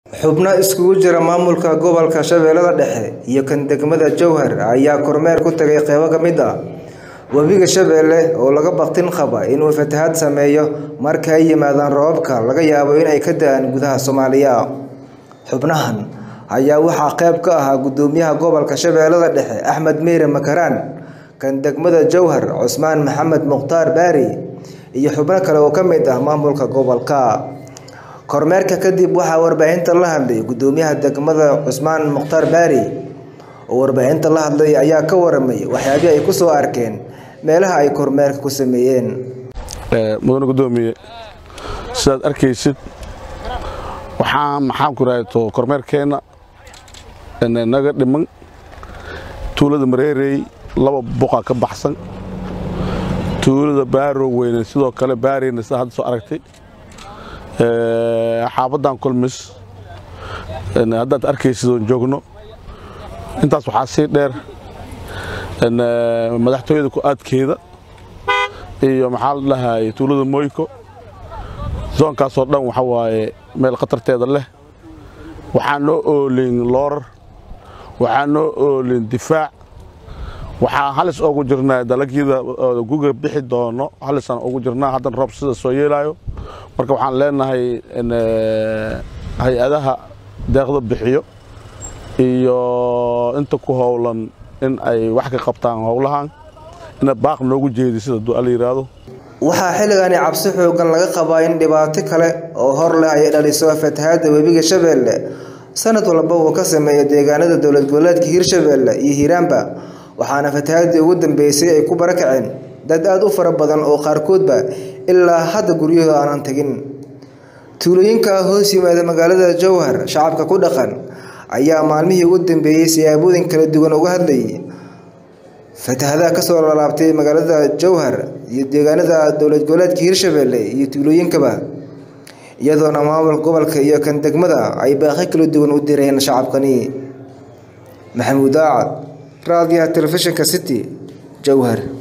xubno iskugu jira maamulka gobolka shabeellada dhexe iyo kan degmada jowhar ayaa kormeer ku tagay qeybo ka mid ah webiga shabeelle oo laga baqtin qaba inuu fatahaad sameeyo marka ay yimaadaan roobabka laga yaabo inay ka da-aan gudaha soomaaliya xubnahan ayaa waxaa qeyb ka ahaa gudoomiyaha gobolka shabeellada dhexe axmed meyre makaraan kan degmada jowhar cusmaan maxamed mukhtaar baari iyo xubno kale oo ka mid ah maamulka gobolka kormeerka kadib waxaa warbaahinta la hadlay gudoomiyaha degmada cusmaan mukhtaar baari oo warbaahinta la hadlay ayaa ka waramay waxyaabihii ay kusoo arkeen meelaha ay kormeerka ku sameeyeen mudane gudoomiye sidaad arkaysid waxaa maxaan ku rahato kormeerkeenna naga dhiman tuulada mareerey laba buqa ka baxsan tuulada baaro weyne sidoo kale baareyna sida hadda soo aragtay xaabadan kulmis haddaad arkaysid oon joogno intaas waxaa sii dheer madaxtooyada ku-aadkeeda iyo maxaa la dhahay tuulada moyko zoonkaasoo dhan waxa waaye meel khatarteeda leh waxaa noo oolin loorar waxaa noo oolin difaac waxaa halis ugu jirnaa dalagyada guga bixi doono halisaan ugu jirnaa haddan roob sida soo yeelaayo marka waxaan leenahay hay-adaha deeqda bixiyo iyo inta ku howlan in ay wax ka qabtaan howlahan ina baaq noogu jeedi sida duala yidhaahdo waxaa xilligani cabsi xoogan laga qabaa in dhibaato kale oo hor leh ay dhaliso fatahaadda webiga shabeelle sanad walba uu ka sameeyo deegaanada dowlad goboleedka hirshabeelle iyo hiiraanba waxaana fatahaadii ugu dambeysay ay ku barakaceen dad aada u fara badan oo qaarkoodba ilaa hadda guryahooda aanan tegin tuulooyinka hoos yimaada magaalada jowhar shacabka ku dhaqan ayaa maalmihii ugu dambeeyey siyaabooyin kala duwan uga hadlayay fatahadaha kasoo lalaabtay magaalada jowhar iyo deegaanada dowlad goboleedka hirshabeelle iyo tuulooyinkaba iyadoona maamulka gobolka iyo kan degmada ay baaqi kala duwan u direen shacabkani maxamuud aacad raadiyaha telefishinka city jowhar